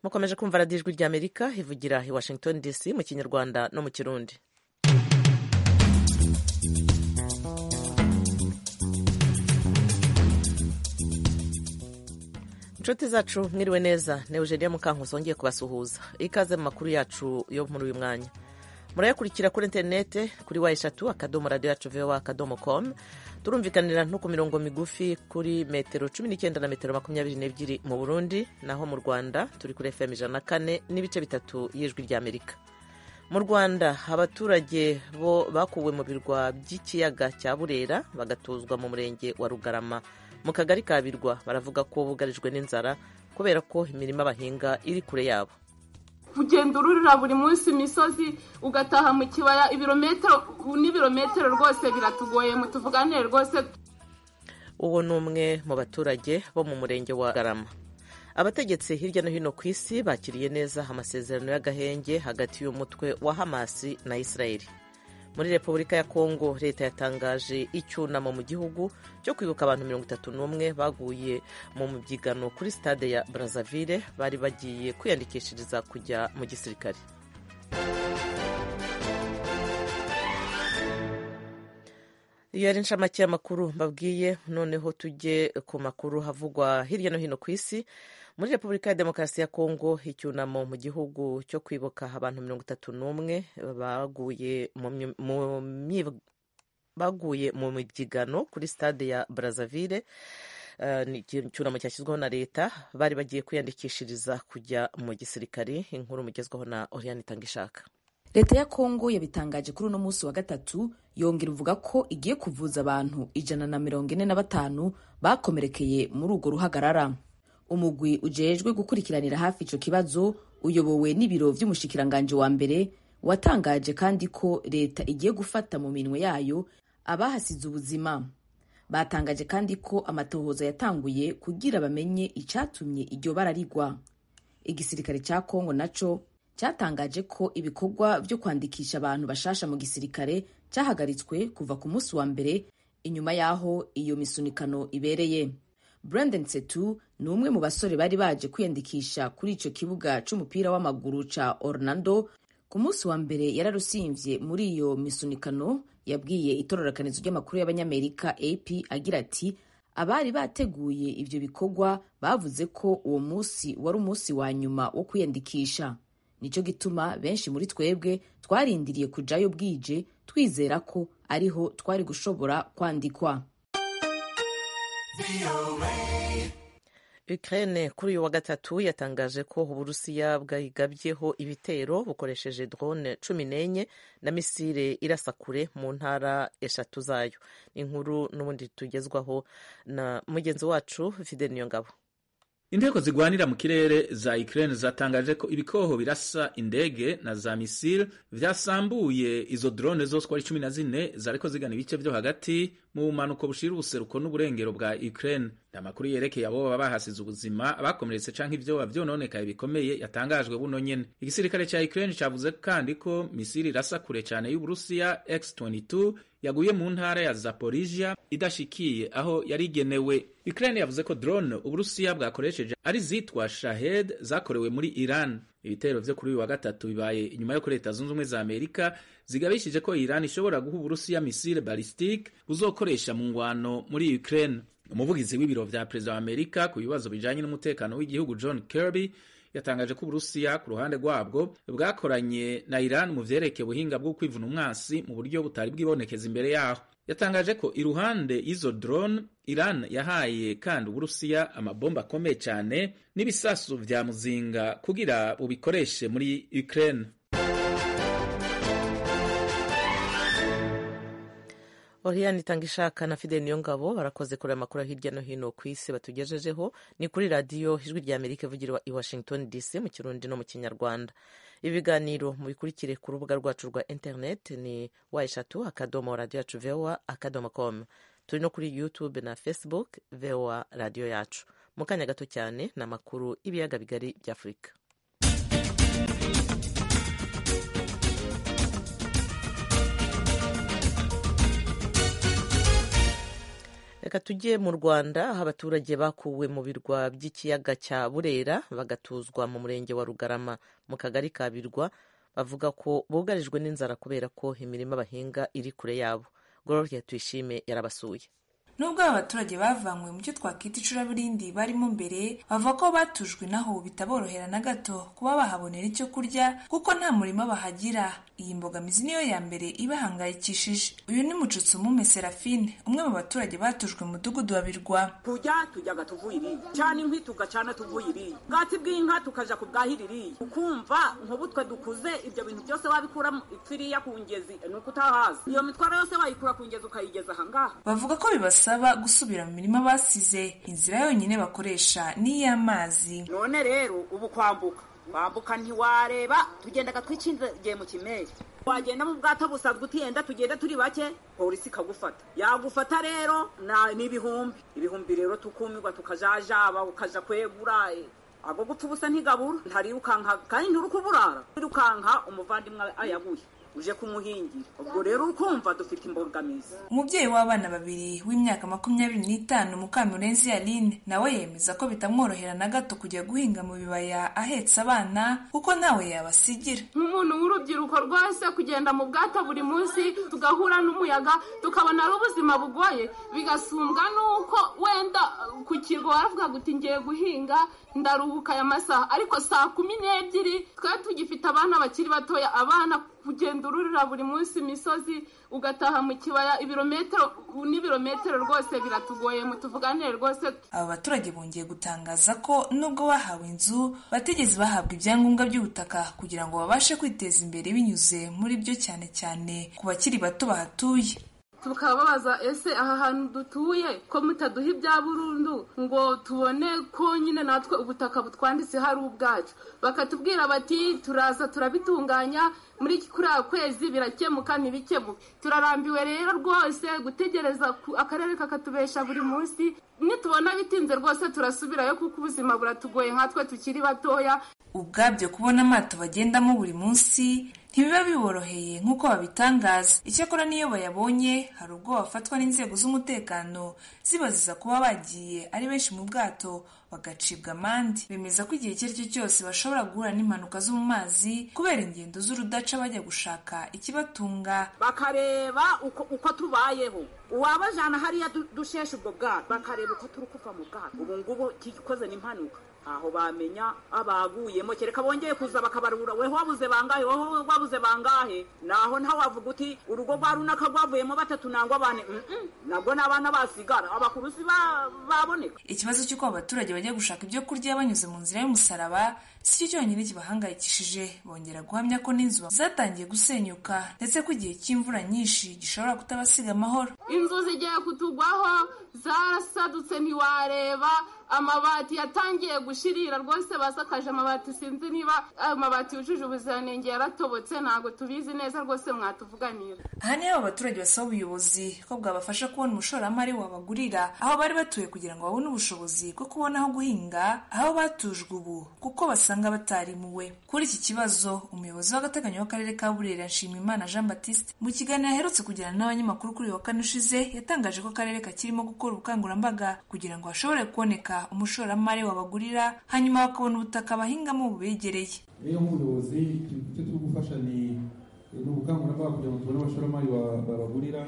mwakomeje kumva radiyo ijwi rya amerika rivugira i washington dc mu kinyarwanda no mu kirundi inshuti zacu mwiriwe neza ni eugenia mukankusi wongeye kubasuhuza ikaze mu makuru yacu yo muri uyu mwanya murayakurikira kuri interinete kuri wa eshatu akadomo radiyo yacu vowa akadomo komu turumvikanira no ku mirongo migufi kuri metero cumi n'icyenda na metero makumyabiri n'ebyiri mu burundi naho mu rwanda turi kuri fm ijana na kane n'ibice bitatu y'ijwi ry'amerika mu rwanda abaturage bo bakuwe mu birwa by'ikiyaga cya burera bagatuzwa mu murenge wa rugarama mu kagari ka birwa baravuga ko bugarijwe n'inzara kubera ko imirima bahinga iri kure yabo ugenda ururira buri munsi imisozi ugataha mu kibaya ibirometero n'ibirometero rwose biratugoye mutuvugane rwose uwo ni umwe mu baturage bo mu murenge wa garama abategetsi hirya no hino ku isi bakiriye neza amasezerano y'agahenge hagati y'umutwe wa hamasi na israeli muri repubulika ya kongo leta yatangaje icyunamo mu gihugu cyo kwibuka abantu mirongo itatu n'umwe baguye mu byigano kuri stade ya brazzaville bari bagiye kwiyandikishiriza kujya mu gisirikare iyo yari inshamake y'amakuru mbabwiye noneho tujye ku makuru havugwa hirya no hino ku isi muri repubulika ya demokarasi ya kongo icyunamo mu gihugu cyo kwibuka abantu mirongo itatu n'umwe baguye mu mibyigano kuri stade ya brazzaville ni icyunamo cyashyizweho na leta bari bagiye kwiyandikishiriza kujya mu gisirikari inkuru mugezweho na oriane itangishaka leta ya kongo yabitangaje kuri uno munsi wa gatatu yongera ivuga ko igiye kuvuza abantu ijana na mirongo ine na batanu bakomerekeye muri urwo ruhagarara umugwi ujejwe gukurikiranira hafi icyo kibazo uyobowe n'ibiro by'umushikiranganji wa mbere watangaje kandi ko leta igiye gufata mu minwe yayo abahasize ubuzima batangaje kandi ko amatohoza yatanguye kugira bamenye icyatumye iryo bara rigwa igisirikare cya kongo nacyo cyatangaje ko ibikorwa byo kwandikisha abantu bashasha mu gisirikare cyahagaritswe kuva ku munsi wa mbere inyuma y'aho iyo misunikano ibereye Brandon Setu ni umwe mu basore bari baje kwiyandikisha kuri icyo kibuga cy'umupira w'amaguru cya Orlando ku munsi wa mbere yararusimvye muri iyo misunikano yabwiye itororokanizo ry'amakuru y'abanyamerika AP agira ati abari bateguye ibyo bikorwa bavuze ko uwo munsi wari umunsi wa nyuma wo kwiyandikisha nicyo gituma benshi muri twebwe twarindiriye kujayo bwije twizera ko ariho twari gushobora kwandikwa Ukraine kuri uyu wa gatatu yatangaje ko uburusiya bwayigabyeho ibitero bukoresheje drone cumi n'enye na misile irasa kure mu ntara eshatu zayo inkuru n'ubundi tugezwaho na mugenzi wacu Fidel Niyongabo Indego zigwanira mu kirere za Ukraine zatangaje ko ibikoho birasa indege na za misile vyasambuye izo drone zose ko ari 14 zariko zigana ibice vyo hagati mu bumanuko bushira ubuseruko n'uburengero bwa Ukraine. Amakuru yerekeye abo baba bahasize ubuzima abakomeretse canke ivyo bavyononekaye bikomeye yatangajwe buno nyene. Igisirikare ca Ukraine cavuze kandi ko misile irasa kure cane y'Uburusiya X-22 yaguye mu ntara ya Zaporizhia idashikiye aho yarigenewe. Ukraine yavuze ko drone Uburusiya bwakoresheje ari zitwa Shahed zakorewe muri Iran. Ibitero vyo kuri uyu wa gatatu bibaye inyuma yo ko Leta Zunze Ubumwe za Amerika zigabishije ko Iran ishobora guha Uburusiya misile ballistique buzokoresha mu ngwano muri Ukraine. Umuvugizi w'ibiro vya Perezida wa Amerika ku bibazo bijanye n'umutekano w'igihugu John Kirby yatangaje ko Uburusiya ku ruhande rwabwo bwakoranye na Iran mu vyerekeye ubuhinga bwo kwivuna umwasi mu buryo butari bwibonekeza imbere yaho yatangaje ko iruhande y'izo drone Iran yahaye kandi Uburusiya amabomba akomeye cyane n'ibisasu vya muzinga kugira bubikoreshe muri Ukraine Oriane Itangishaka na Fidel Niyongabo barakoze kureba amakuru hirya no hino ku isi batugejejeho ni kuri radiyo ijwi rya Amerika ivugira i Washington DC mu Kirundi no mu Kinyarwanda. Ibiganiro mubikurikire ku rubuga rwacu rwa internet ni wa eshatu akadomo radiyo yacu voa akadomo com. Turi no kuri YouTube na Facebook voa radiyo yacu. Mu kanya gato cyane ni amakuru y'ibiyaga bigari bya Afurika. reka tujye mu rwanda aho abaturage bakuwe mu birwa by'ikiyaga cya burera bagatuzwa mu murenge wa rugarama mu kagari ka birwa bavuga ko bugarijwe n'inzara kubera ko imirima bahinga iri kure yabo Gloria tuyishime yarabasuye nubwo aba baturage bavanywe mu cyo twakwita icuraburindi barimo mbere bavuga ko batujwe naho bitaborohera na gato kuba bahabonera icyo kurya kuko nta murima bahagira iyi mbogamizi niyo ya mbere ibahangayikishije uyu ni mucutsi umume serafine umwe mu baturage batujwe mu mudugudu wa birwa tujya tujyaga tuvuye iriya cana inkwi tugacana tuvuye iriya ubwatsi bw'inka tukaja kubwahira iriya ukumva nk'ubu twe dukuze ibyo bintu byose wabikura iriya ku ngezi ni uko utahazi iyo mitwaro yose wayikura ku ngezi ukayigeza ahangaha bavuga ko bibasa basaba gusubira mu mirima basize inzira yonyine bakoresha ni iy'amazi none rero ubu kwambuka wambuka ntiwareba tugendaga twikingiye mu kimeri wagenda mu bwato busanzwe utiyenda tugenda turi bake polisi ikagufata yagufata rero n'ibihumbi ibihumbi rero tukumirwa tukajajaba ukaja kwegura ago gupfa ubusa ntigabura ntarirukanka kandi nturuka uburara wirukanka umuvandimwe ayaguye uje kumuhingira ubwo rero ukumva dufite imbogamizi umubyeyi w'abana babiri w'imyaka makumyabiri n'itanu mukamurenzi aline nawe yemeza ko bitamworohera na gato kujya guhinga mu bibaya ahetse abana kuko ntawe yabasigira nk'umuntu w'urubyiruko rwose kugenda mu bwato buri munsi tugahura n'umuyaga tukabona ari ubuzima bugoye bigasumbwa n'uko wenda ku kigo waravugaga uti ngiye guhinga ndaruhuka aya masaha ariko saa kumi n'ebyiri twe tugifite abana bakiri batoya abana kugenda ururira buri munsi imisozi ugataha mu kibaya ibirometero n'ibirometero rwose biratugoye mutuvuganire rwose aba baturage bongeye gutangaza ko nubwo bahawe inzu batigeze bahabwa ibyangombwa by'ubutaka kugira ngo babashe kwiteza imbere binyuze muri byo cyane cyane ku bakiri bato bahatuye tukaba babaza ese aha hantu dutuye ko mutaduha ibya burundu ngo tubone ko nyine natwe ubutaka butwanditse hari ubwacu bakatubwira bati turaza turabitunganya muri kuriya kwezi birakemuka ntibikemuke turarambiwe rero rwose gutegereza akarere kakatubesha buri munsi nitubona bitinze rwose turasubirayo kuko ubuzima buratugoye nkatwe tukiri batoya ubwabyo kubona amato bagendamo buri munsi ntibiba biboroheye nk'uko babitangaza icyakora n'iyo bayabonye hari ubwo bafatwa n'inzego z'umutekano zibaziza kuba bagiye ari benshi mu bwato bagacibwa amande bemeza ko igihe icyo ari cyo cyose bashobora guhura n'impanuka zo mu mazi kubera ingendo z'urudaca bajya gushaka ikibatunga bakareba uko, uko tubayeho uwabajana hariya dusheshe ubwo bwato bakareba uko turi kuva mu bwato ubu ngubu kikoze n'impanuka aho bamenya abaguyemo kereka bongeye kuza bakabarura weho wabuze bangahe weho wabuze bangahe naho ntawe wavuga uti urugo rwa runaka rwavuyemo batatu nangwa bane nabwo ni abana basigara abakuru si baboneka ikibazo cy'uko abaturage bajya gushaka ibyo kurya banyuze mu nzira y'umusaraba si cyo cyonyine kibahangayikishije bongera guhamya ko n'inzu zatangiye gusenyuka ndetse ko igihe cy'imvura nyinshi gishobora kutabasiga amahoro inzu zigiye kutugwaho zarasadutse ntiwareba amabati yatangiye gushirira rwose basakaje amabati sinzi niba amabati yujuje ubuziranenge yaratobotse ntabwo tubizi neza rwose mwatuvuganira aha niho abaturage basaba ubuyobozi ko bwabafasha kubona umushoramari wabagurira aho bari batuye kugira ngo babone ubushobozi bwo kubona aho guhinga aho batujwe ubu kuko basanga batarimuwe kuri iki kibazo umuyobozi w'agateganyo w'akarere ka burera nshimimana jean batiste mu kiganiro aherutse kugirana n'abanyamakuru kuri uyu wa kane ushize yatangaje ko akarere kakirimo gukora ubukangurambaga kugira ngo hashobore kuboneka umushoramari wabagurira hanyuma bakabona ubutaka bahingamo bubegereye rero nk'ubuyobozi icyo turi gufasha ni ubukangurambaga kugira ngo tubone abashoramari babagurira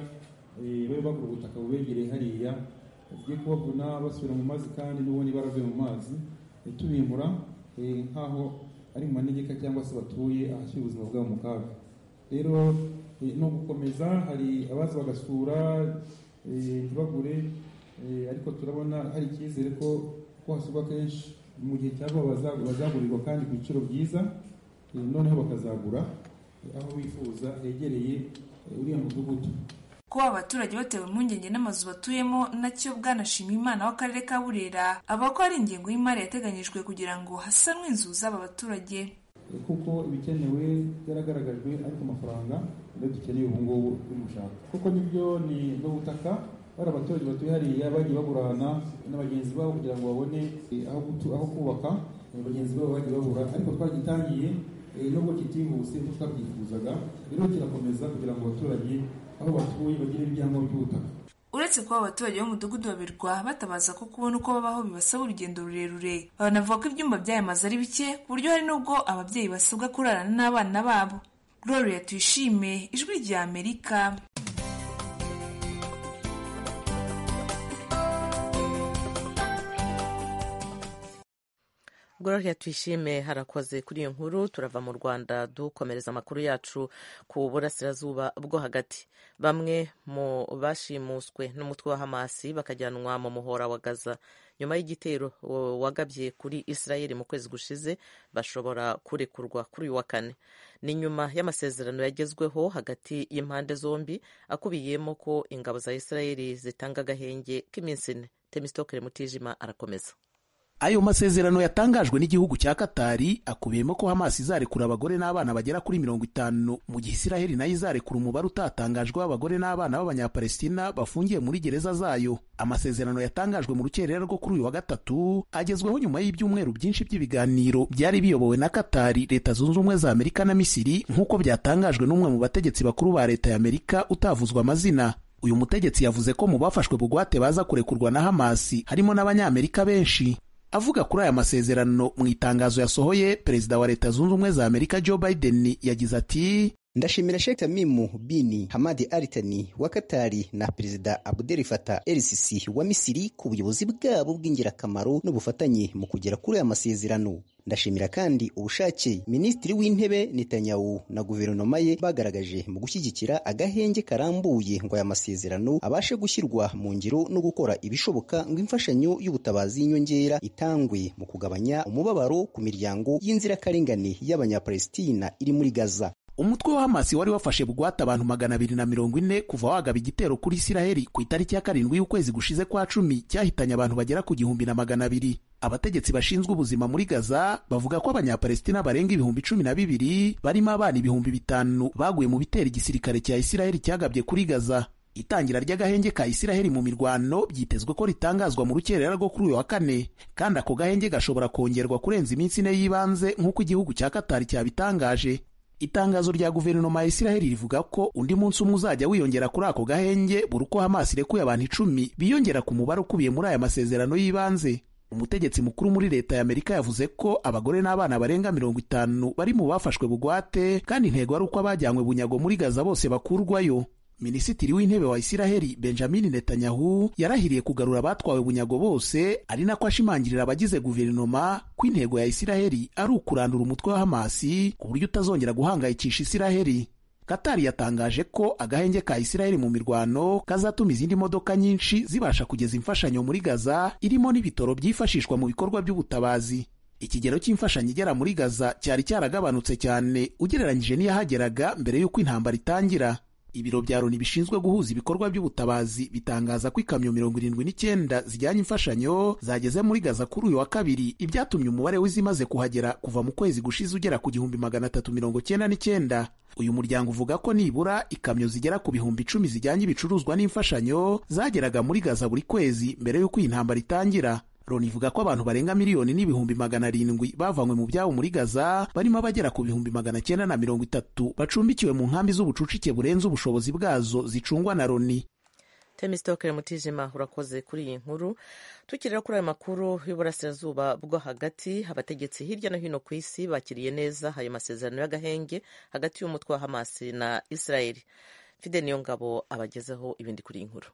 babe bagura ubutaka bubegereye hariya bagiye kubabona basubira mu mazi kandi n'ubundi baravuye mu mazi tubimbura nk'aho ari mu manegeka cyangwa se batuye ahashyira ubuzima bwabo mu kaga rero no gukomeza hari abaza bagasura ntibagure ariko turabona hari icyizere ko ko hasubwa kenshi mu gihe cyabo bazagurirwa kandi ku biciro byiza noneho bakazagura aho bifuza hegereye uriya mudugudu kuba abaturage batewe impungenge n'amazu batuyemo nacyo bwanashima imana w'akarere ka burera avuga ko ari ingengo y'imari yateganyijwe kugira ngo hasanwe inzu z'aba baturage kuko ibikenewe byaragaragajwe ariko amafaranga niyo dukeneye ubu ngubu y'umushaka kuko nibyo ni n'ubutaka bari abaturage batuye hariya bagiye bagurana na bagenzi babo kugira ngo babone aho kubaka bagenzi babo bagiye babura ariko twagitangiye nubwo kitihuse kuko twabyifuzaga rero kirakomeza kugira ngo abaturage aho batuye bagire ibyangombwa by'ubutaka uretse kuba abaturage b'umudugudu babirwa batabaza ko kubona uko babaho bibasaba urugendo rurerure banavuga ko ibyumba by'aya mazu ari bike ku buryo hari n'ubwo ababyeyi basabwa kurarana n'abana babo gloria tuyishime ijwi rya amerika Gloria twishime harakoze kuri iyo nkuru turava mu Rwanda dukomereza amakuru yacu ku burasirazuba bwo hagati bamwe mu bashimuswe n'umutwe wa Hamasi bakajyanwa mu muhora wa Gaza nyuma y'igitero wagabye kuri Israel mu kwezi gushize bashobora kurekurwa kuri uyu wa kane ni nyuma y'amasezerano yagezweho hagati y'impande zombi akubiyemo ko ingabo za Israel zitanga agahenge k'iminsi ine Temistokere Mutijima arakomeza ayo masezerano yatangajwe n'igihugu cya katari akubiyemo ko hamasi izarekura abagore n'abana bagera kuri mirongo itanu mu gihe isiraheli nayo izarekura umubare utatangajwe w'abagore n'abana b'abanyapalestina bafungiye muri gereza zayo amasezerano yatangajwe mu rukerera rwo kuri uyu wa gatatu agezweho nyuma y'ibyumweru byinshi by'ibiganiro byari biyobowe na katari leta zunze ubumwe za amerika na misiri nk'uko byatangajwe n'umwe mu bategetsi bakuru ba leta ya amerika utavuzwe amazina uyu mutegetsi yavuze ko mu bafashwe bugwate baza kurekurwa na hamasi harimo n'abanyamerika benshi avuga kuri aya masezerano mu itangazo yasohoye perezida wa leta zunze ubumwe za amerika joe biden yagize ati ndashimira Sheikh Tamimu bin Hamad Al Thani wa Katari na Perezida Abdel Fattah El-Sisi wa Misiri ku buyobozi bwabo bw'ingirakamaro n'ubufatanye mu kugera kuri aya masezerano ndashimira kandi ubushake Minisitiri w'Intebe Netanyahu na guverinoma ye bagaragaje mu gushyigikira agahenge karambuye ngo aya masezerano abashe gushyirwa mu ngiro no gukora ibishoboka ngo imfashanyo y'ubutabazi y'inyongera itangwe mu kugabanya umubabaro ku miryango y'inzirakarengane y'Abanyapalestina iri muri Gaza umutwe wa hamasi wari wafashe bugwate abantu magana abiri na mirongo ine kuva wagaba igitero kuri isiraheli ku itariki ya karindwi y'ukwezi gushize kwa cumi cyahitanye abantu bagera ku gihumbi na magana abiri abategetsi bashinzwe ubuzima muri gaza bavuga ko abanyapalestina barenga ibihumbi cumi na bibiri barimo abana ibihumbi bitanu baguye mu bitera igisirikare cya isiraheli cyagabye kuri gaza itangira ry'agahenge ka isiraheli mu mirwano byitezwe ko ritangazwa mu rukerera rwo kuri uyu wa kane kandi ako gahenge gashobora kongerwa kurenza iminsi ine y'ibanze nk'uko igihugu cya katari cyabitangaje itangazo rya guverinoma ya isiraheli rivuga ko undi munsi umwe uzajya wiyongera kuri ako gahenge buri uko hamasi irekuye abantu icumi biyongera ku mubare ukubiye muri aya masezerano y'ibanze umutegetsi mukuru muri leta ya amerika yavuze ko abagore n'abana barenga mirongo itanu bari mu bafashwe bugwate kandi intego ari uko abajyanywe bunyago muri gaza bose bakurwayo minisitiri w'intebe wa isiraheli benjamin netanyahu yarahiriye kugarura abatwawe bunyago bose ari nako ashimangirira abagize guverinoma ko intego ya isiraheli ari ukurandura umutwe wa hamasi ku buryo utazongera guhangayikisha isiraheli katari yatangaje ko agahenge ka isiraheli mu mirwano kazatuma izindi modoka nyinshi zibasha kugeza imfashanyo muri gaza irimo n'ibitoro byifashishwa mu bikorwa by'ubutabazi ikigero cy'imfashanyo igera muri gaza cyari cyaragabanutse cyane ugereranyije n'iyahageraga mbere y'uko intambara itangira ibiro bya loni bishinzwe guhuza ibikorwa by'ubutabazi bitangaza ko ikamyo mirongo irindwi n'icyenda zijyanye imfashanyo zageze muri gaza kuri uyu wa kabiri ibyatumye umubare w'izimaze kuhagera kuva mu kwezi gushize ugera ku gihumbi magana atatu mirongo cyenda n'icyenda uyu muryango uvuga ko nibura ikamyo zigera ku bihumbi icumi zijyanye ibicuruzwa n'imfashanyo zageraga muri gaza buri kwezi mbere y'uko iyi ntambara itangira loni ivuga ko abantu barenga miliyoni n'ibihumbi magana arindwi bavanywe mu byabo muri gaza barimo abagera ku bihumbi magana cyenda na mirongo itatu bacumbikiwe mu nkambi z'ubucucike burenze ubushobozi bwazo zicungwa na loni temisitokere mutijima urakoze kuri iyi nkuru tukirira kuri ayo makuru y'uburasirazuba bwo hagati abategetsi hirya no hino ku isi bakiriye neza ayo masezerano y'agahenge hagati y'umutwe wa hamasi na israeli fide niyo ngabo abagezeho ibindi kuri iyi nkuru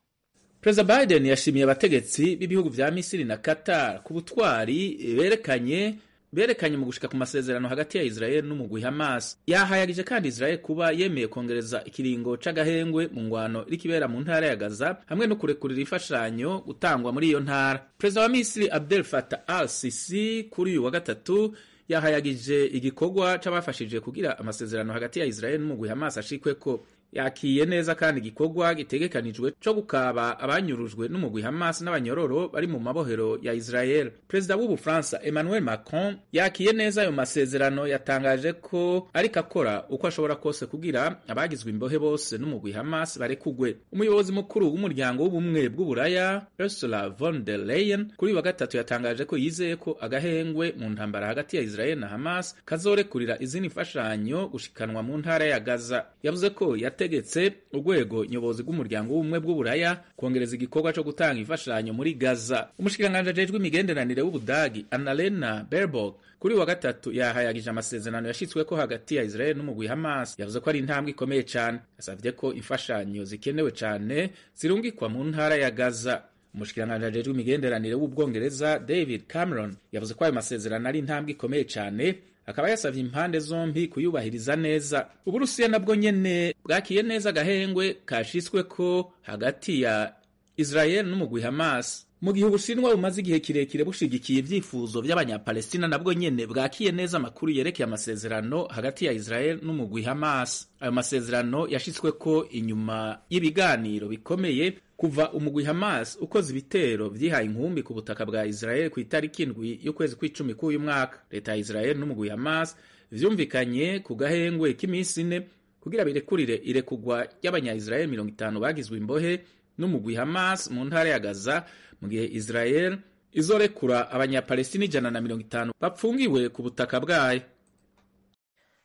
perezida biden yashimiye abategetsi b'ibihugu bya misiri na qatar ku butwari berekanye berekanye mu gushika ku masezerano hagati ya israel n'umugwi hamas yahayagije kandi israel kuba yemeye kongereza ikiringo c'agahengwe mu ngwano irikibera mu ntara ya gaza hamwe no kurekurira imfashanyo gutangwa muri iyo ntara perezida wa misiri abdel fatah al sisi kuri uyu wa gatatu yahayagije igikorwa c'abafashije kugira amasezerano hagati ya israel n'umugwi hamas ashikweko yakiye neza kandi igikorwa gitegekanijwe cyo gukaba abanyurujwe n'umugwi Hamas n'abanyororo bari mu mabohero ya Israel. Perezida w'u Bufaransa Emmanuel Macron yakiye neza ayo masezerano yatangaje ko ariko akora uko ashobora kose kugira abagizwe imbohe bose n'umugwi Hamas barekugwe. Umuyobozi mukuru w'umuryango w'ubumwe bw'Uburaya Ursula von der Leyen kuri wa gatatu yatangaje ko yizeye ko agahengwe mu ntambara hagati ya Israel na Hamas kazorekurira izindi mfashanyo gushikanwa mu ntara ya Gaza. Yavuze ko yate itegetse urwego nyobozi rw'umuryango w'ubumwe bw'uburaya kongereza igikorwa co gutanga imfashanyo muri gaza umushikiranganji ajejwe imigenderanire w'ubudagi annalena berbok kuri wa gatatu yahayagije amasezerano yashyitsweko hagati ya israel n'umugwi hamas yavuze ko ari intambwe ikomeye cane yasavye ko imfashanyo zikenewe cane zirungikwa mu ntara ya gaza umushikiranganji ajejwe imigenderanire w'ubwongereza david cameron yavuze ko ayo masezerano ari intambwe ikomeye cane akaba yasavye impande zombi kuyubahiriza neza uburusiya nabwo nyene bwakiye neza agahengwe kashitsweko hagati ya israel n'umugwi hamas mu gihe ubushinwa bumaze igihe kirekire bushigikiye ibyifuzo by'abanyapalestina nabwo nyene bwakiye neza amakuru yerekeye amasezerano hagati ya israel n'umugwi hamas ayo masezerano yashitsweko inyuma y'ibiganiro bikomeye kuva umugwi hamas ukoze ibitero vyihaye inkumbi ku butaka bwa israel ku itariki indwi y'ukwezi kw'icumi k'uyu mwaka leta ya israel n'umugwi hamas vyumvikanye ku gahengwe k'iminsi ine kugira birekurire irekugwa ry'abanya-israel mirongo itanu bagizwe imbohe n'umugwi hamas mu ntara ya gaza mu gihe israel izorekura abanyapalestina ijana na mirongo itanu bapfungiwe ku butaka bwayo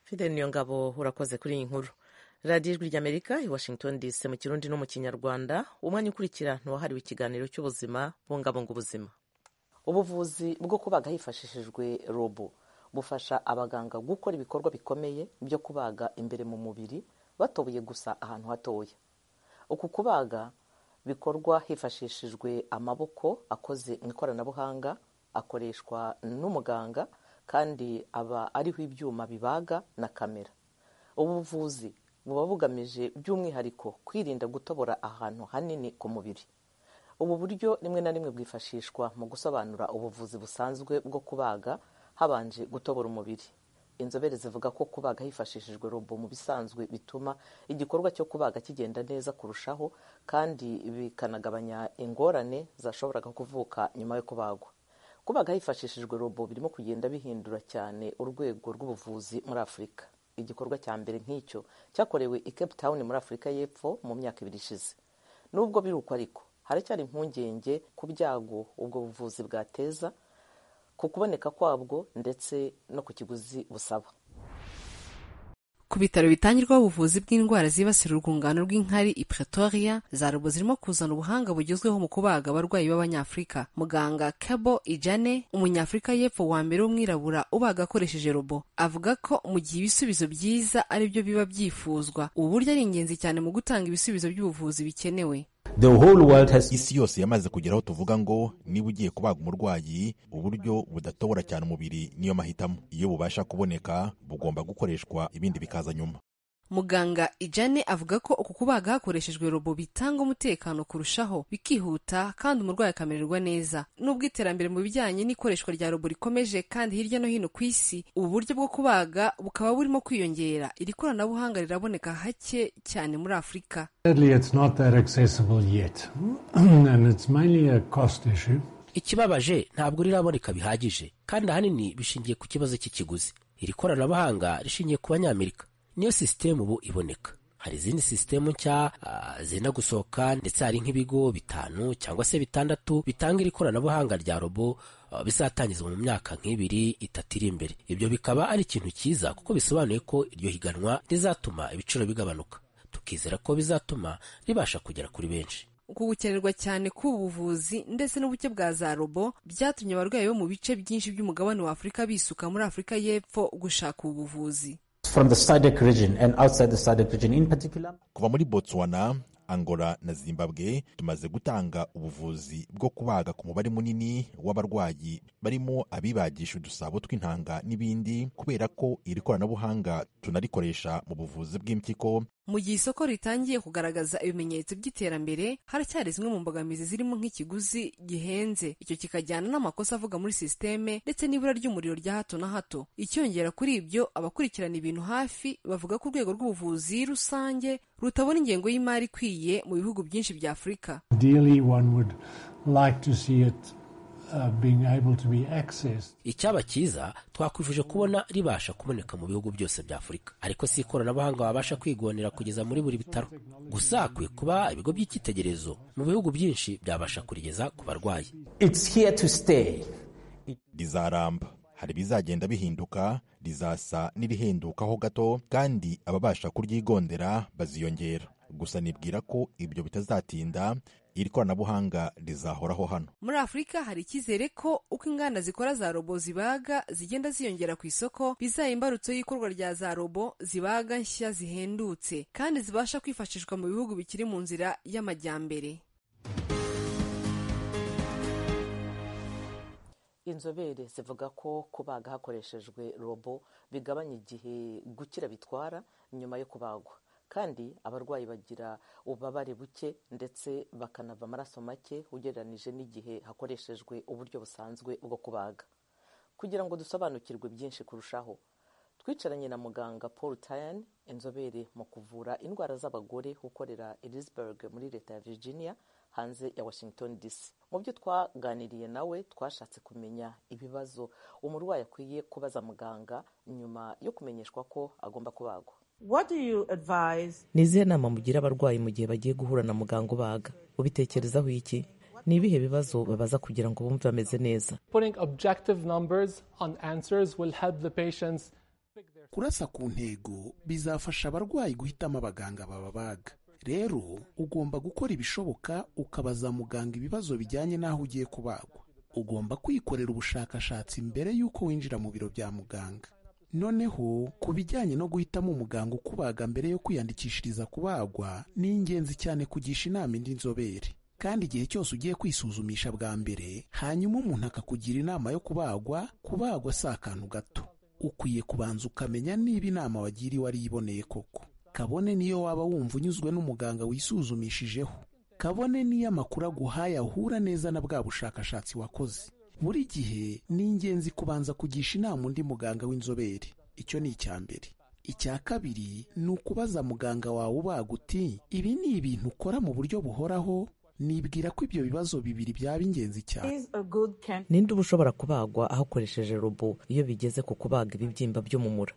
fide niyo ngabo urakoze kuri iyi nkuru radiyo ijwi ry'amerika i washington dc mu kirundi no mu kinyarwanda umwanya ukurikira ntiwahariwe ikiganiro cy'ubuzima bungabunga ubuzima ubuvuzi bwo kubaga hifashishijwe robo bufasha abaganga gukora ibikorwa bikomeye byo kubaga imbere mu mubiri batobuye gusa ahantu hatoya uku kubaga bikorwa hifashishijwe amaboko akoze mu ikoranabuhanga akoreshwa n'umuganga kandi aba ariho ibyuma bibaga na kamera ubuvuzi buba bugamije by'umwihariko kwirinda gutobora ahantu hanini ku mubiri ubu buryo rimwe na rimwe bwifashishwa mu gusobanura ubuvuzi busanzwe bwo kubaga habanje gutobora umubiri inzobere zivuga ko kubaga hifashishijwe robo mu bisanzwe bituma igikorwa cyo kubaga kigenda neza kurushaho kandi bikanagabanya ingorane zashoboraga kuvuka nyuma yo kubagwa kubaga hifashishijwe robo birimo kugenda bihindura cyane urwego rw'ubuvuzi muri afurika igikorwa cya mbere nk'icyo cyakorewe i cape town muri afurika y'epfo mu myaka ibiri ishize nubwo biruko ariko haracyari impungenge ku byago ubwo buvuzi bwateza ku kuboneka kwabwo ndetse no ku kiguzi busaba ku bitaro bitangirwaho ubuvuzi bw'indwara zibasira urwungano rw'inkari i pretoria za robo zirimo kuzana ubuhanga bugezweho mu kubaga abarwayi b'abanyafurika muganga kabo ijane umunyafurika y'epfo wa mbere w'umwirabura ubaga akoresheje robo avuga ko mu gihe ibisubizo byiza ari byo biba byifuzwa ubu buryo ari ingenzi cyane mu gutanga ibisubizo by'ubuvuzi bikenewe Has... isi yose yamaze kugera aho tuvuga ngo niba ugiye kubaga umurwayi uburyo budatobora cyane umubiri niyo mahitamo iyo bubasha kuboneka bugomba gukoreshwa ibindi bikaza nyuma muganga ijane avuga ko uku kubaga hakoreshejwe robo bitanga umutekano kurushaho bikihuta kandi umurwayi akamererwa neza nubwo iterambere mu bijyanye n'ikoreshwa rya robo rikomeje kandi hirya no hino ku isi ubu buryo bwo kubaga bukaba burimo kwiyongera iri koranabuhanga riraboneka hake cyane muri afurika ikibabaje ntabwo riraboneka bihagije kandi ahanini bishingiye ku kibazo cy'ikiguzi iri koranabuhanga rishingiye ku banyamerika niyo sisitemu ubu iboneka hari izindi sisitemu nshya uh, zenda gusohoka ndetse hari nk'ibigo bitanu cyangwa se bitandatu bitanga iri koranabuhanga rya robo uh, bizatangizwa mu myaka nk'ibiri itatu iri imbere ibyo bikaba ari ikintu cyiza kuko bisobanuye ko iryo higanwa rizatuma ibiciro bigabanuka tukizera ko bizatuma ribasha kugera kuri benshi gukenerwa cyane k'ubu buvuzi ndetse n'ubuke bwa za robo byatumye abarwayi bo mu bice byinshi by'umugabane wa afurika bisuka muri afurika y'epfo gushaka ubuvuzi From the SADC region and outside the SADC region in particular. Kuva muri Botswana, Angola na Zimbabwe tumaze gutanga ubuvuzi bwo kubaga ku mubare munini w'abarwayi barimo abibagisha udusabo tw'intanga n'ibindi kubera ko iri koranabuhanga tunarikoresha mu buvuzi bw'impyiko mu gihe isoko ritangiye kugaragaza ibimenyetso by'iterambere haracyari zimwe mu mbogamizi zirimo nk'ikiguzi gihenze icyo kikajyana n'amakosa avuga muri sisiteme ndetse n'ibura ry'umuriro rya hato na hato icyongera kuri ibyo abakurikirana ibintu hafi bavuga ko urwego rw'ubuvuzi rusange rutabona ingengo y'imari ikwiye mu bihugu byinshi bya afurika icyaba cyiza twakwifuje kubona ribasha kuboneka mu bihugu byose bya afurika ariko si ikoranabuhanga wabasha kwigonera kugeza muri buri bitaro gusa hakwiye kuba ibigo by'icyitegererezo mu bihugu byinshi byabasha kurigeza ku barwayi rizaramba hari ibizagenda bihinduka rizasa n'irihendukaho gato kandi ababasha kuryigondera baziyongera gusa nibwira ko ibyo bitazatinda iri koranabuhanga rizahoraho hano muri afurika hari icyizere ko uko inganda zikora za robo zibaga zigenda ziyongera ku isoko bizaba imbarutso y'ikorwa rya za robo zibaga nshya zihendutse kandi zibasha kwifashishwa mu bihugu bikiri mu nzira y'amajyambere inzobere zivuga ko kubaga hakoreshejwe robo bigabanya igihe gukira bitwara nyuma yo kubagwa kandi abarwayi bagira ububabare buke ndetse bakanava amaraso make ugereranije n'igihe hakoreshejwe uburyo busanzwe bwo kubaga kugira ngo dusobanukirwe byinshi kurushaho twicaranye na muganga paul tayan inzobere mu kuvura indwara z'abagore ukorera elizberg muri leta ya virginia hanze ya washington dc mu byo twaganiriye nawe twashatse kumenya ibibazo umurwayi akwiye kubaza muganga nyuma yo kumenyeshwa ko agomba kubagwa ni izihe nama mugira abarwayi mu gihe bagiye guhura na muganga ubaga ubitekerezaho iki ni ibihe bibazo babaza kugira ngo bumve bameze neza kurasa ku ntego bizafasha abarwayi guhitamo abaganga bababaga rero ugomba gukora ibishoboka ukabaza muganga ibibazo bijyanye n'aho ugiye kubagwa ugomba kwikorera ubushakashatsi mbere y'uko winjira mu biro bya muganga noneho ku bijyanye no guhitamo umuganga ukubaga mbere yo kwiyandikishiriza kubagwa ni ingenzi cyane kugisha inama indi nzobere kandi igihe cyose ugiye kwisuzumisha bwa mbere hanyuma umuntu akakugira inama yo kubagwa kubagwa si akantu gato ukwiye kubanza ukamenya niba inama wagiriwe ari iboneye koko kabone niyo waba wumva unyuzwe n'umuganga wisuzumishije kabone niyo amakuru aguhaye ahura neza na bwa bushakashatsi wakoze buri gihe ni ingenzi kubanza kugisha inama undi muganga w'inzobere icyo ni icya mbere icya kabiri ni ukubaza muganga wawe ubaga uti ibi ni ibintu ukora mu buryo buhoraho nibwira ko ibyo bibazo bibiri byaba ingenzi cyane ninde uba ushobora kubagwa ahakoresheje robo iyo bigeze ku kubaga ibibyimba by'umumura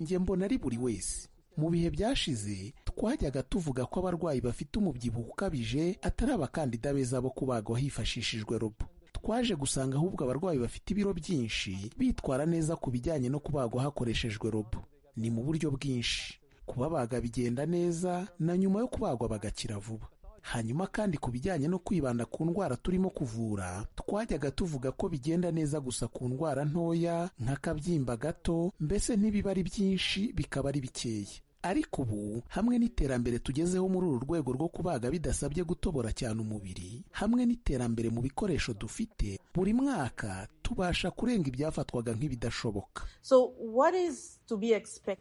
njye mbona ari buri wese mu bihe byashize twajyaga tuvuga ko abarwayi bafite umubyibuho ukabije atari abakandida beza bo kubagwa hifashishijwe robo twaje gusanga ahubwo abarwayi bafite ibiro byinshi bitwara neza ku bijyanye no kubagwa hakoreshejwe robo ni mu buryo bwinshi kubabaga bigenda neza na nyuma yo kubagwa bagakira vuba hanyuma kandi ku bijyanye no kwibanda ku ndwara turimo kuvura twajyaga tuvuga ko bigenda neza gusa ku ndwara ntoya nk'akabyimba gato mbese ntibiba ari byinshi bikaba ari bikeya ariko ubu hamwe n'iterambere tugezeho muri uru rwego rwo kubaga bidasabye gutobora cyane umubiri hamwe n'iterambere mu bikoresho dufite buri mwaka tubasha kurenga ibyafatwaga nk'ibidashoboka so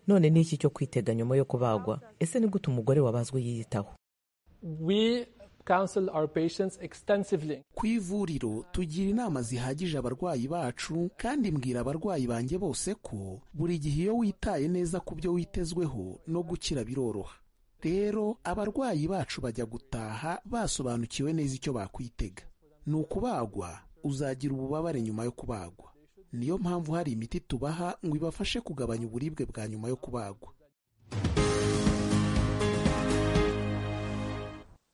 none ni iki cyo kwitega nyuma yo kubagwa ese ni gute umugore wabazwe yiyitaho ku ivuriro tugira inama zihagije abarwayi bacu kandi mbwira abarwayi banjye bose ko buri gihe iyo witaye neza ku byo witezweho no gukira biroroha rero abarwayi bacu bajya gutaha basobanukiwe neza icyo bakwitega ni ukubagwa uzagira ububabare nyuma yo kubagwa niyo mpamvu hari imiti tubaha ngo ibafashe kugabanya uburibwe bwa nyuma yo kubagwa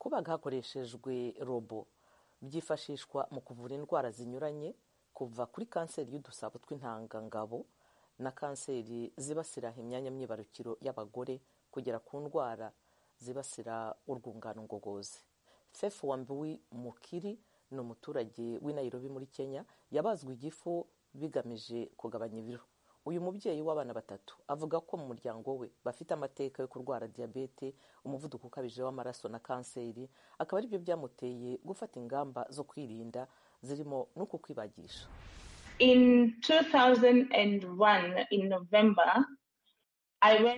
kubaga hakoreshejwe robo byifashishwa mu kuvura indwara zinyuranye kuva kuri kanseri y'udusabo tw'intangangabo na kanseri zibasira imyanya myibarukiro y'abagore kugera ku ndwara zibasira urwungano ngogozi fefu wambiwi mukiri ni umuturage w'i Nairobi muri kenya yabazwe igifu bigamije kugabanya ibiro uyu mubyeyi w'abana batatu avuga ko mu muryango we bafite amateka yo kurwara diyabete umuvuduko ukabije w'amaraso na kanseri akaba aribyo byamuteye gufata ingamba zo kwirinda zirimo n'uku kwibagisha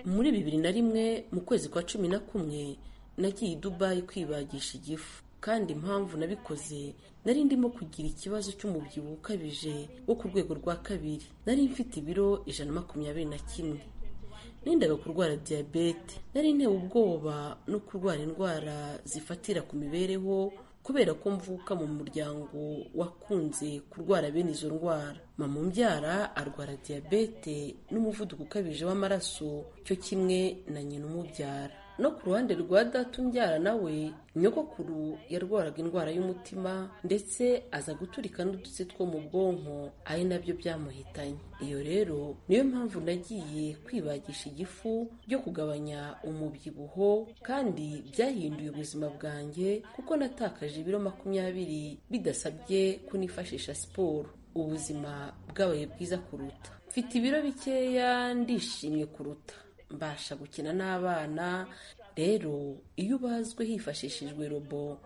muri bibiri na rimwe mu kwezi kwa cumi na kumwe nagiye i dubayi kwibagisha igifu kandi impamvu nabikoze nari ndimo kugira ikibazo cy'umubyibuho ukabije wo ku rwego rwa kabiri nari mfite ibiro ijana na makumyabiri na kimwe nendaga kurwara diyabete nari ntewe ubwoba no kurwara indwara zifatira ku mibereho kubera ko mvuka mu muryango wakunze kurwara bene izo ndwara mama umbyara arwara diyabete n'umuvuduko ukabije w'amaraso cyo kimwe na nyina umubyara no ku ruhande rwa data umbyara nawe nyogokuru yarwaraga indwara y'umutima ndetse aza guturika n'udutsi two mu bwonko ari nabyo byamuhitanye iyo rero niyo mpamvu nagiye kwibagisha igifu byo kugabanya umubyibuho kandi byahinduye ubuzima bwanjye kuko natakaje ibiro makumyabiri bidasabye kunifashisha siporo ubuzima bwabaye bwiza kuruta mfite ibiro bikeya ndishimye kuruta mbasha gukina n'abana rero iyo ubazwe hifashishijwe robo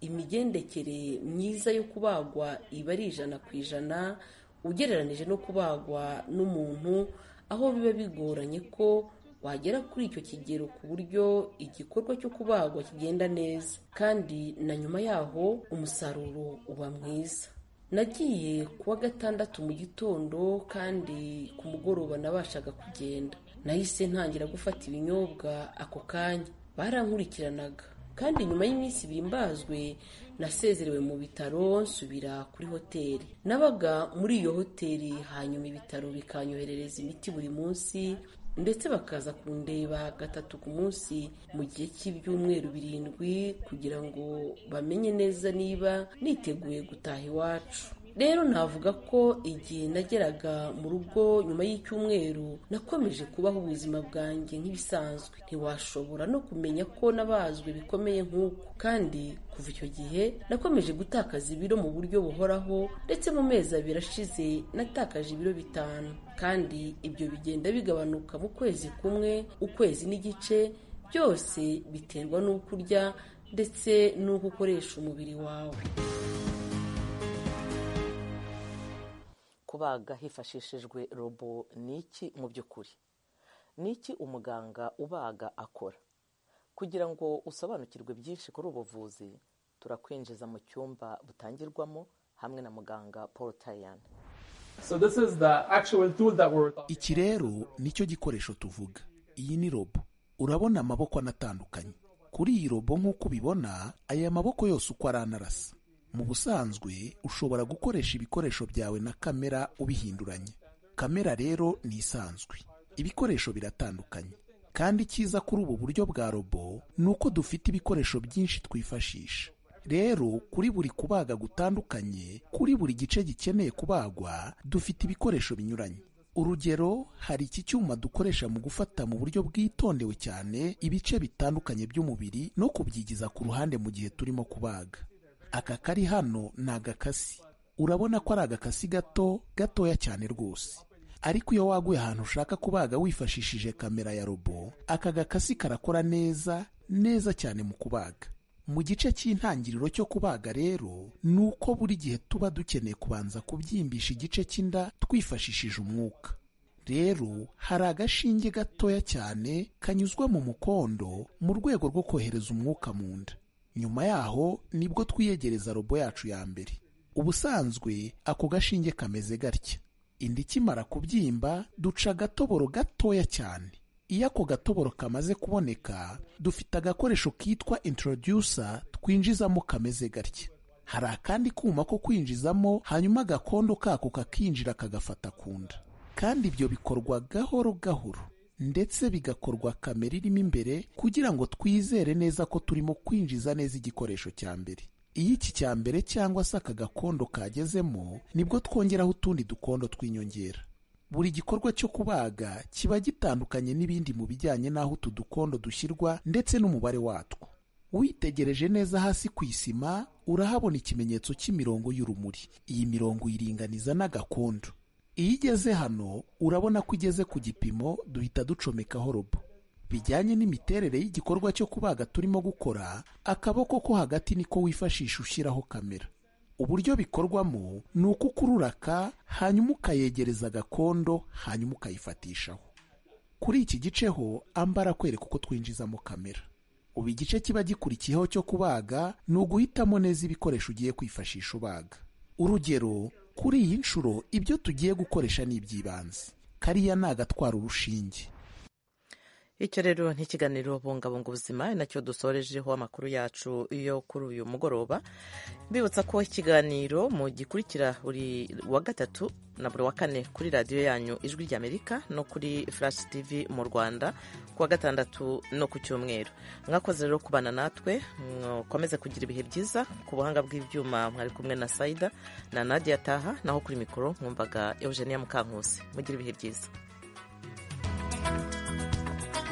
imigendekere myiza yo kubagwa iba ari ijana ku ijana ugereranije no kubagwa n'umuntu aho biba bigoranye ko wagera kuri icyo kigero ku buryo igikorwa cyo kubagwa kigenda neza kandi na nyuma yaho umusaruro uba mwiza nagiye kuwa gatandatu mu gitondo kandi ku mugoroba nabashaga kugenda nahise ntangira gufata ibinyobwa ako kanya barankurikiranaga kandi nyuma y'iminsi ibiri mbazwe nasezerewe mu bitaro nsubira kuri hoteli nabaga muri iyo hoteli hanyuma ibitaro bikanyoherereza imiti buri munsi ndetse bakaza kundeba gatatu ku munsi mu gihe cy'ibyumweru birindwi kugira ngo bamenye neza niba niteguye gutaha iwacu rero navuga ko igihe nageraga mu rugo nyuma y'icyumweru nakomeje kubaho ubuzima bwanjye nk'ibisanzwe ntiwashobora no kumenya ko nabazwe bikomeye nk'uko kandi kuva icyo gihe nakomeje gutakaza ibiro mu buryo buhoraho ndetse mu mezi abiri ashize natakaje ibiro bitanu kandi ibyo bigenda bigabanuka mu kwezi kumwe ukwezi n'igice byose biterwa n'uko urya ndetse n'uko ukoresha umubiri wawe kubaga hifashishijwe robo ni iki mu by'ukuri ni iki umuganga ubaga akora kugira ngo usobanukirwe byinshi kuri ubuvuzi turakwinjiza mu cyumba butangirwamo hamwe na muganga paul tayan iki rero nicyo gikoresho tuvuga iyi ni robo urabona amaboko anatandukanye kuri iyi robo nk'uko ubibona aya maboko yose uko ari anarasa mu busanzwe ushobora gukoresha ibikoresho byawe na kamera ubihinduranye kamera rero ni isanzwe ibikoresho biratandukanye kandi icyiza kuri ubu buryo bwa robo ni uko dufite ibikoresho byinshi twifashisha rero kuri buri kubaga gutandukanye kuri buri gice gikeneye kubagwa dufite ibikoresho binyuranye urugero hari iki cyuma dukoresha mu gufata mu buryo bwitondewe cyane ibice bitandukanye by'umubiri no kubyigiza ku ruhande mu gihe turimo kubaga aka kari hano ni agakasi urabona ko ari agakasi gato gatoya cyane rwose ariko iyo waguye ahantu ushaka kubaga wifashishije kamera ya robo aka gakasi karakora neza neza cyane mu kubaga mu gice cy'intangiriro cyo kubaga rero ni uko buri gihe tuba dukeneye kubanza kubyimbisha igice cy'inda twifashishije umwuka rero hari agashinge gatoya cyane kanyuzwa mu mukondo mu rwego rwo kohereza umwuka mu nda nyuma yaho nibwo twiyegereza robo yacu ya mbere ubusanzwe ako gashinge kameze gatya inda ikimara kubyimba duca agatoboro gatoya cyane iyo ako gatoboro kamaze kuboneka dufite agakoresho kitwa introducer twinjizamo kameze gatya hari akandi kuma ko kwinjizamo hanyuma agakondo kako kakinjira kagafata ku nda kandi ibyo bikorwa gahoro gahoro ndetse bigakorwa kamera irimo imbere kugira ngo twizere neza ko turimo kwinjiza neza igikoresho cya mbere iyo iki cya mbere cyangwa se aka gakondo kagezemo nibwo twongeraho utundi dukondo tw'inyongera buri gikorwa cyo kubaga kiba gitandukanye n'ibindi mu bijyanye n'aho utu dukondo dushyirwa ndetse n'umubare watwo witegereje neza hasi ku isima urahabona ikimenyetso cy'imirongo y'urumuri iyi mirongo iringaniza n'agakondo iyo igeze hano urabona ko igeze ku gipimo duhita ducomekaho robo bijyanye n'imiterere y'igikorwa cyo kubaga turimo gukora akaboko ko hagati niko wifashisha ushyiraho kamera uburyo bikorwamo ni uko ukurura aka hanyuma ukayegereza agakondo hanyuma ukayifatishaho kuri iki gice ho ambara kwereka uko twinjizamo kamera ubu igice kiba gikurikiyeho cyo kubaga ni uguhitamo neza ibikoresho ugiye kwifashisha ubaga urugero kuri iyi nshuro ibyo tugiye gukoresha ni iby'ibanze kariya ni agatwara urushinge icyo rero ntikiganiro bungabunga ubuzima ari nacyo dusorejeho amakuru yacu yo kuri uyu mugoroba mbibutsa ko ikiganiro mu gikurikira buri wa gatatu na buri wa kane kuri radiyo yanyu ijwi ry'amerika no kuri flash tv mu rwanda ku wa gatandatu no ku cyumweru mwakoze rero kubana natwe mukomeze kugira ibihe byiza ku buhanga bw'ibyuma mwari kumwe na saida na nadia taha naho kuri mikoro mwumvaga eugenia mukankusi mugire ibihe byiza